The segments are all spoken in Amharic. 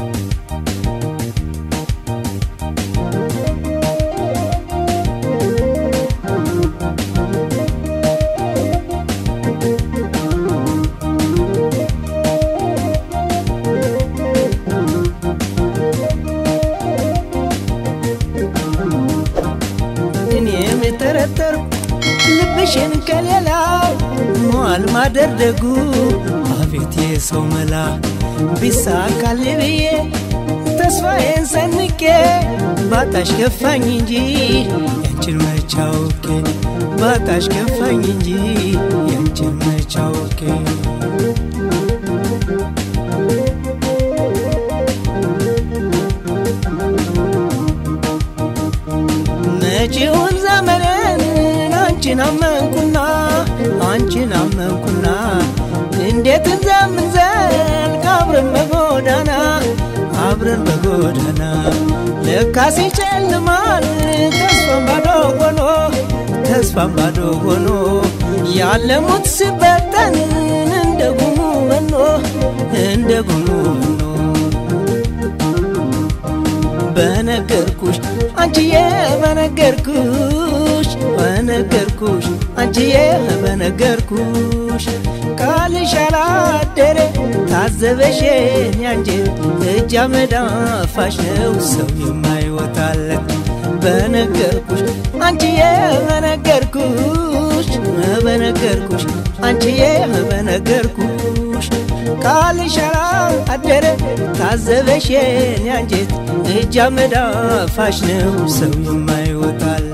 እኔም የጠረጠርኩ ልብሽን ከሌላው መዋል ማደር ደጉ አቤት የሰው መላ ቢሳካል ብዬ ተስፋዬን ሰንቄ ባጣሽ ከፋኝ እንጂ ያንቺን መቻውኬ ባጣሽ ከፋኝ እንጂ ያንቺን መቻውኬ መጪውን ዘመንን አንቺን አመንኩና አንቺን አመንኩና እንዴት እንደምንዘልቅ አብረን በጎዳና አብረን በጎዳና ለካስ ይጨልማል ተስፋም ባዶ ሆኖ ተስፋም ባዶ ሆኖ ያለሙት ሲበተን እንደ ጉሙ መኖ እንደ ጉሙ መኖ በነገርኩሽ አንቺዬ በነገርኩሽ በነገርኩሽ አንቺዬ በነገርኩሽ ቃልሽ አላደረ ታዘበሽን ያንጀት እጅ አመዳፋሽ ነው ሰው የማይወጣለት በነገርኩሽ አንቺዬ በነገርኩሽ በነገርኩሽ አንቺዬ በነገርኩሽ ቃልሽ አላደረ ታዘበሽን ያንጀት እጅ አመዳፋሽ ነው ሰው የማይወጣለት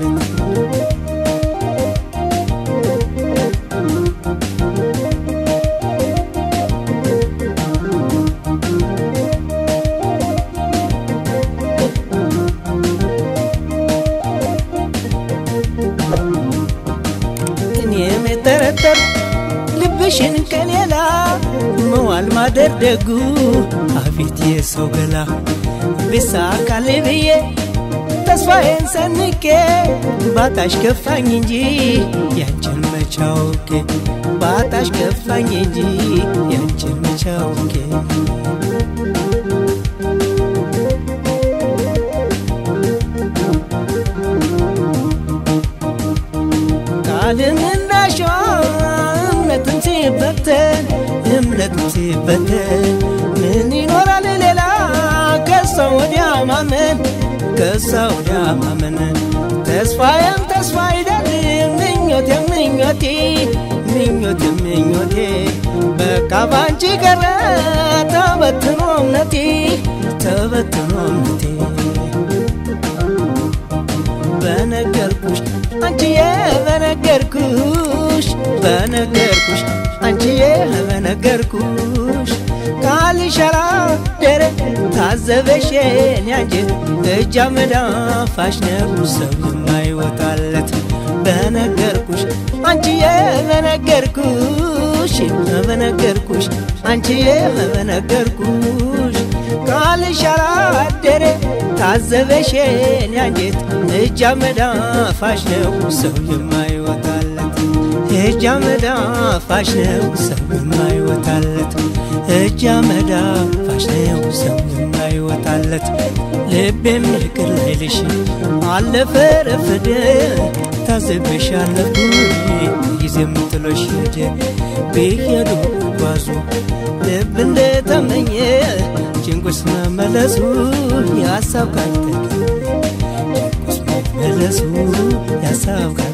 እኔም የጠረጠር ልብሽን ከሌላ መዋል ማደር ደጉ አቤት የሰው ገላ ቢሳካል ብዬ ተስፋዬን ሰንቄ ባጣሽ ከፋኝ እንጂ ያንቺን መቻውቄ ባጣሽ ከፋኝ እንጂ ያንቺን መቻውቄ ቃልም እንዳሸዋ እምነትም ሲበተን እምነትም ሲበተን ምን ይኖራል ሌላ ከሷ ወዲያ ማመን ከሷ ወዲያ ማመን ተስፋዬም ተስፋ አይደል ምኞቴ ምኞቴ ምኞቴ ምኞቴ በቃ ባንቺ ቀረ ተበትኖ እምነቴ ተበትኖ እምነቴ በነገርኩሽ አንቺዬ በነገርኩሽ በነገርኩሽ አንቺዬ በነገርኩሽ ቃልሽ አላደረ ታዘበሽን ያንጀት እጅ አመዳፋሽ ነው ሰው የማይወጣለት በነገርኩሽ አንቺዬ በነገርኩሽ በነገርኩሽ አንቺዬ በነገርኩሽ ቃልሽ አላደረ ታዘበሽን ያንጀት እጅ አመዳፋሽ ነው ሰው የማይወጣለት እጅ አመዳፋሽ ነው ሰው የማይወጣለት እጅ አመዳፋሽ ነው ሰው የማይወጣለት ልቤም ይቅር ላይልሽ አለፈ ረፈደ ታዘበሻለሁ ጊዜም ጥሎሽ ሄደ ብሄዱ ጓዙ ልብ እንደተመኘ ጭንቁስ መመለሱ የሀሳብ ቃል ጭንቁስ መመለሱ የሀሳብ ቃል